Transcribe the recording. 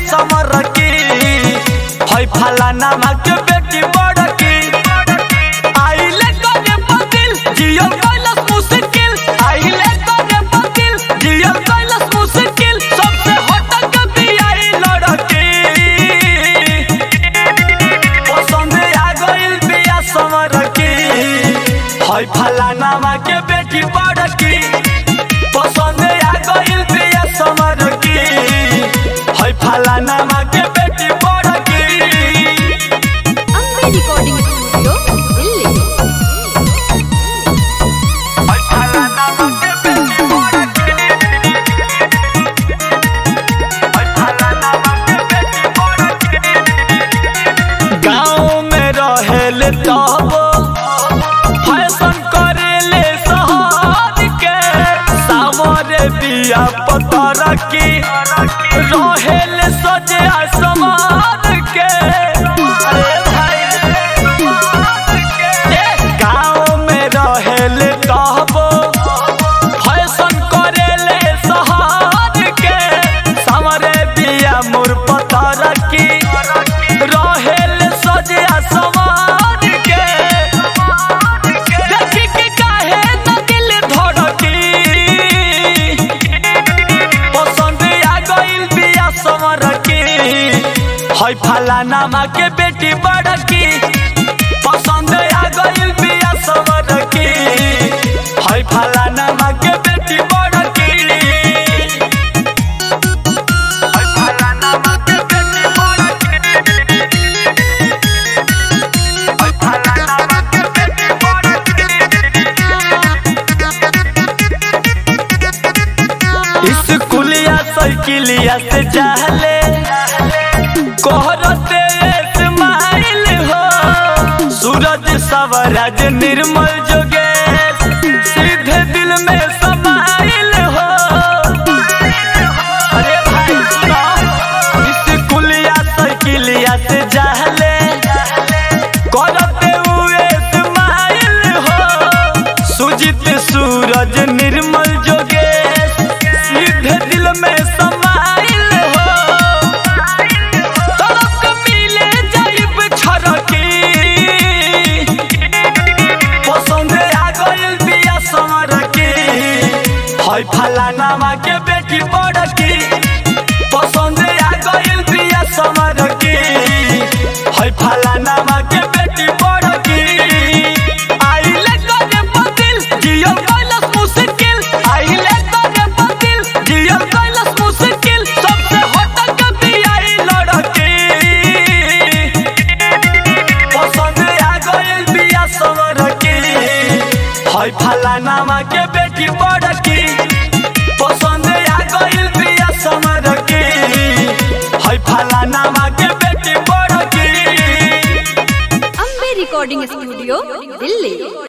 समर की है फलाना माँ के बेटी बड़ की आइले करे बदिल जियल कैलस मुश्किल आइले करे बदिल जियल कैलस मुश्किल सबसे हटक दियाई लड़की पसंद आ गइल बिया समर की है फलाना माँ के बेटी बड़ की पसंद आ गइल बिया समर की है फलाना माँ के बेटी बड़ की अम्बे रिकॉर्डिंग स्टूडियो दिल्ली गाँव में रहेले तब फैशन करेले शहर के सामरे बिया पतर की रहेले सजे आसमान के अरे भाई ए, गाँव में रहेले तब फैशन करेले शहर के सामरे बिया मोर पतर की रहेल सजे आसमान के देखी के काहे न दिल धड़की पसंद आ गइल बिया समर की है फलाना माँ के बेटी बड़की पसंद आ गइल बिया समर की है फलाना माँ के बेटी बड़की है फलाना माँ के बेटी बड़की स्कूलिया साइकिलिया से जाले कोहरते स्माइल हो सूरज सवरज निर्मल जोगेश सीधे दिल में समाइल हो अरे भाई सुनो स्कूलिया साइकिलिया से जाले करते हुए स्माइल हो सुजित सूरज निर्मल जोगेश सीधे दिल में समाइल हो तड़प मिले जाइब छरकी पसंद आ गइल बिया समर की है फलाना माँ के बेटी बड़की पसंद आ गइल बिया समर की है फलाना माँ के बेटी बड़की आइले करे बदिल जियल कैलस मुश्किल आइले करे बदिल जियल कैलस मुश्किल सबसे हटक दियाई लड़की पसंद आ गइल बिया समर की है फलाना माँ के बेटी बड़की पसंद आ गइल बिया समर की है फलाना माँ के बेटी बड़की अम्बे रिकॉर्डिंग स्टूडियो दिल्ली